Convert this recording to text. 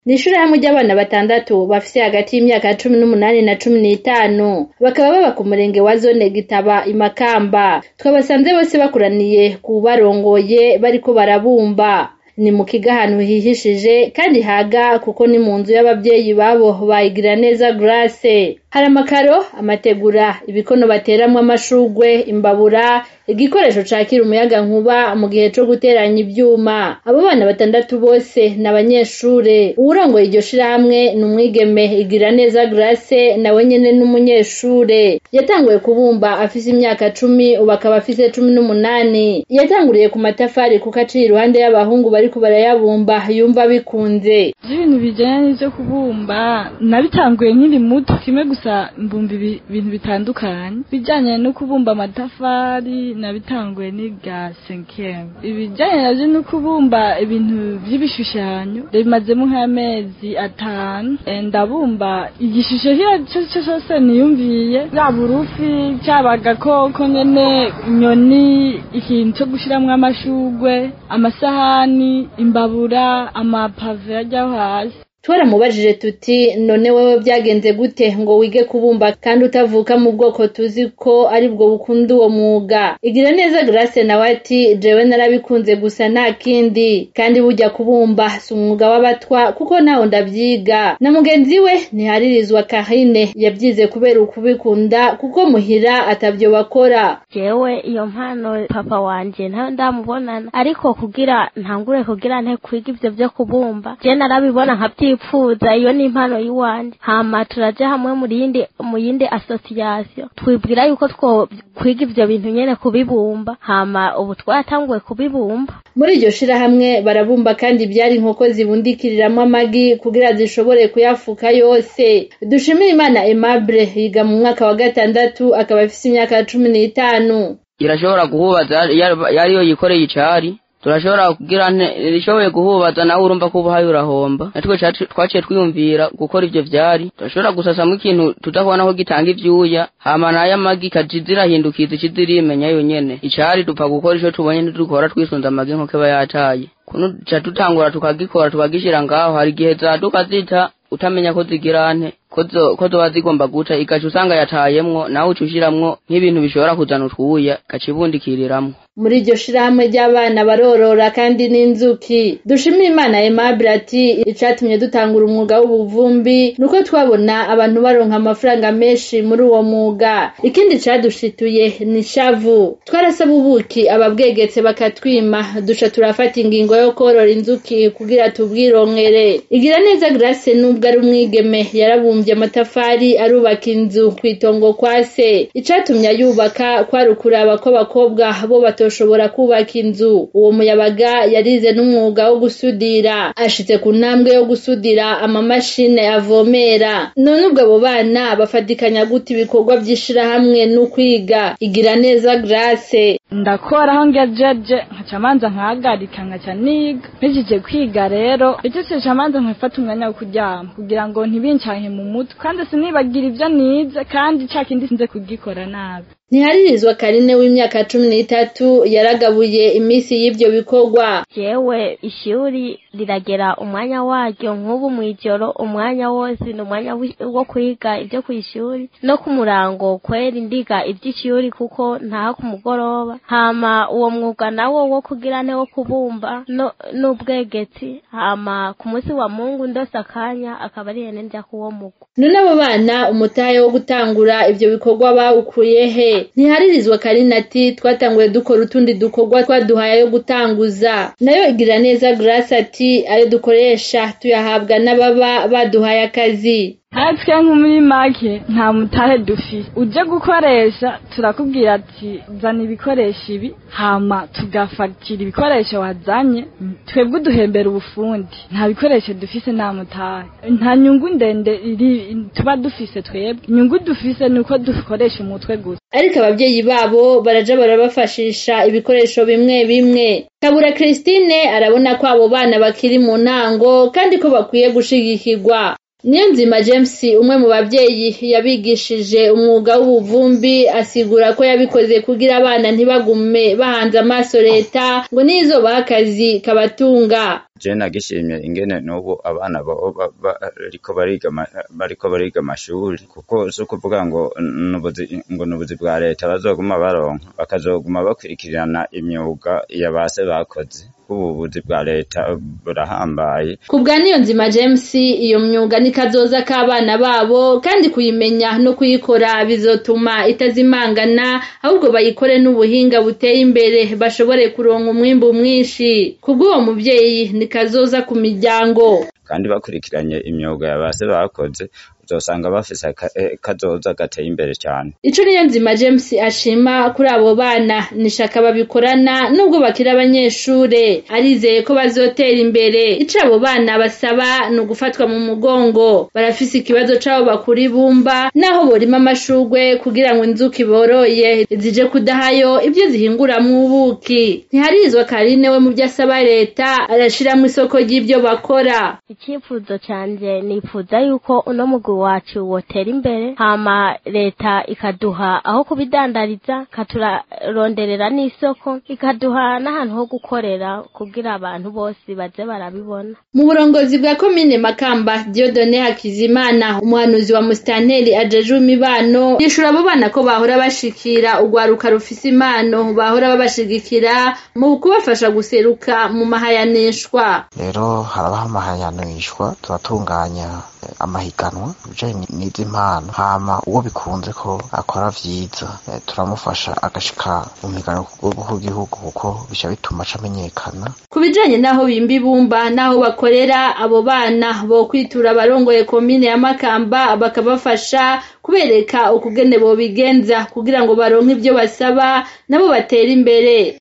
ni ishirahamwe ry'abana batandatu bafise hagati y'imyaka cumi n'umunani na cumi n'itanu bakaba baba ku murenge wa zone gitaba imakamba twabasanze bose bakoraniye ku barongoye bariko barabumba ni mu kigo ahantu hihishije kandi haga kuko ni mu nzu y'abavyeyi babo bayigira neza Grace hari amakaro amategura ibikono bateramwo amashurwe imbabura igikoresho cakira umuyaga nkuba mu gihe co guteranya ivyuma abo bana batandatu bose ni abanyeshure uwurongoye iryo shirahamwe ni umwigeme igira neza Grace nawe nyene n'umunyeshure yatanguye kubumba afise imyaka cumi ubu akaba afise cumi n'umunani yatanguriye ku matafari kuko aciye iruhande y'abahungu bariko barayabumba yumva bikunze ibintu bijanye n'ivyo kubumba nabitanguye nkiri muto kimwe gusa mbumba ibintu bitandukanye bijanye no kubumba amatafari nabitanguye niga senkeme ibijanye navyo no kubumba ibintu vy'ibishushanyo bimazemo nk'amezi atanu ndabumba igishusho cyo cyose niyumviye yaba urufi cyaba agakoko nyene inyoni ikintu cyo gushiramwo amashugwe amasahani imbabura amapave ajyaho hasi twaramubajije tuti none wewe byagenze gute ngo wige kubumba kandi utavuka mu bwoko tuzi ko ari bwo bukunda uwo mwuga igira neza Grace nawe ati jewe narabikunze gusa nta kindi kandi burya kubumba si umwuga w'abatwa kuko naho ndavyiga na mugenzi we ntiharirizwa Karine yabyize kubera ukubikunda kuko muhira atavyo bakora jewe iyo mpano papa wanje ntayo ndamubonana ariko kugira ntangure kugira nte kwiga ivyo vyo kubumba je narabibona nkavyi twipfuza iyo ni impano y'iwanje hama turaja hamwe mu yindi mu yindi association twibwira yuko two kwiga ivyo bintu nyene kubibumba hama ubu twatanguye kubibumba muri iryo shirahamwe barabumba kandi byari inkoko zibundikiriramwo amagi kugira zishobore kuyafuka yose dushimira imana Aimable yiga mu mwaka wa gatandatu akaba afise imyaka cumi n'itanu irashobora guhubaza yariyo yikoreye icari turashobora kugira rishoboye guhubaza nawe urumva ko ubuhaye urahomba natwe twaciye twiyumvira gukora ivyo vyari turashobora gusasamwo ikintu tudakubona ko gitanga ivyuya hama nayo amagi ikaja zirahindukiza ikiza irimenya yonyene icari dupfa gukora ico tubonye ntidukora twisunze amagi nk'uko aba yataye kuno duca dutangura tukagikora tukagishira ngaho hari igihe zaduka zita utamenya ko zigira nte ko zoba zigomba guca igaca usanga yatayemwo nawe uca ushiramwo nk'ibintu bishobora kuzana utwuya gaca ibundikiriramwo muri iryo shirahamwe ry'abana barorora kandi n'inzuki dushimira imana Aimable ati icatumye dutangura umwuga w'ubuvumbi nuko twabona abantu baronka amafaranga menshi muri uwo mwuga ikindi cadushituye ni shavu twarasaba ubuki ababwegetse bakatwima duca turafata ingingo yo korora inzuki kugira tubwironkere igira neza Grace nubwo ari umwigeme yarabumvye amatafari arubaka inzu kw'itongo kwa se icatumye ayubaka kwari ukuraba ko abakobwa bo batoshobora kubaka inzu uwo muyabaga yarize n'umwuga wo gusudira ashitse ku ntambwe yo gusudira amamashine avomera none ubwo abo bana bafatikanya gute ibikorwa vy'ishirahamwe n'ukwiga igira neza Grace ndakora aho ngejeje nkaca manza nkahagarika nkaca niga mpejije kwiga rero icyo ca manza nkafata umwanya wo kuryama kugira ngo ntibincanke mu mutwe kandi sinibagira ivyo nize kandi ca kindi sinze kugikora nabi ntiharirizwa karine w'imyaka cumi n'itatu yaragabuye iminsi y'ivyo bikorwa jewe ishuri riragera umwanya waryo nk'ubu mw'ijoro umwanya wose ni umwanya wo kwiga ivyo kw'ishuri no ku murango kwera indiga ivy'ishuri kuko ntaha ku mugoroba hama uwo mwuga nawo wo kugira nte wo kubumba n'ubwegetsi hama ku munsi wa mungu ndose akanya akaba ari hene nja kuwo mugwa none abo bana umutahe wo gutangura ivyo bikorwa bawukuye he ntiharirizwa karina ati twatanguye dukora utundi dukorwa twaduhaye yo gutanguza nayo igira neza Grace ati ayo dukoresha tuyahabwa n'ababa baduhaye akazi natwe nko muri make nta mutahe dufise uje gukoresha turakubwira ati zana ibikoresho ibi hama tugafatira ibikoresho wazanye twebwe uduhembera ubufundi nta bikoresho dufise nta mutahe nta nyungu ndende iri tuba dufise twebwe inyungu dufise ni uko dukoresha umutwe gusa ariko abavyeyi babo baraja barabafashisha ibikoresho bimwe bimwe kabura Christine arabona ko abo bana bakiri mu ntango kandi ko bakwiye gushigikirwa niyo nzima james umwe mu babyeyi yabigishije umwuga w'ubuvumbi asigura ko yabikoze kugira abana ntibagume bahanze amaso leta ngo nizobaha akazi kabatunga je nagishimye ingene n'ubu abana bariko bariga bariko bariga amashuri kuko si ukuvuga ngo nubuzi ngo nubuzi bwa leta bazoguma baronka bakazoguma bakurikirana imyuga ya base bakoze ubuvuzi bwa leta burahambaye ku bwa niyo nzima james iyo myuga ni kazoza k'abana babo kandi kuyimenya no kuyikora bizotuma itazimangana ahubwo bayikore n'ubuhinga buteye imbere bashobore kuronka umwimbu mwinshi kubw'uwo muvyeyi ni kazoza ku miryango kandi bakurikiranye imyuga ya base bakoze uzosanga bafise kazoza gateye imbere cyane ico niyo nzima james ashima kuri abo bana nishaka babikorana nubwo bakiri abanyeshure arizeye ko bazotera imbere ico abo bana basaba ni ugufatwa mu mugongo barafise ikibazo c'abo bakura ibumba naho borima amashurwe kugira ngo inzuki boroye zije kudahayo ibyo zihinguramwo ubuki ntiharizwa karine we mu vyo asaba leta arashiramwo isoko ry'ivyo bakora icyifuzo canje nifuza yuko uno mugwi wacu wotera imbere hama leta ikaduha aho kubidandariza ikaturonderera n'isoko ikaduha n'ahantu ho gukorera kugira abantu bose baze barabibona mu burongozi bwa komine makamba diodone hakizimana umuhanuzi wa musitanteri ajeje imibano yishura abo bana ko bahora bashikira urwaruka rufise impano bahora babashigikira mu kubafasha guseruka mu mahayanishwa rero harabaho amahayanishwa turatunganya amahiganwa bijanye n'izi mpano hama uwo bikunze ko akora vyiza turamufasha agashika mu migano ku rwego rw'igihugu kuko bica bituma acamenyekana ku bijanye n'aho bimba ibumba n'aho bakorera abo bana bo kwitura abarongoye komine ya makamba bakabafasha kubereka ukugene bobigenza kugira ngo baronke ivyo basaba nabo batera imbere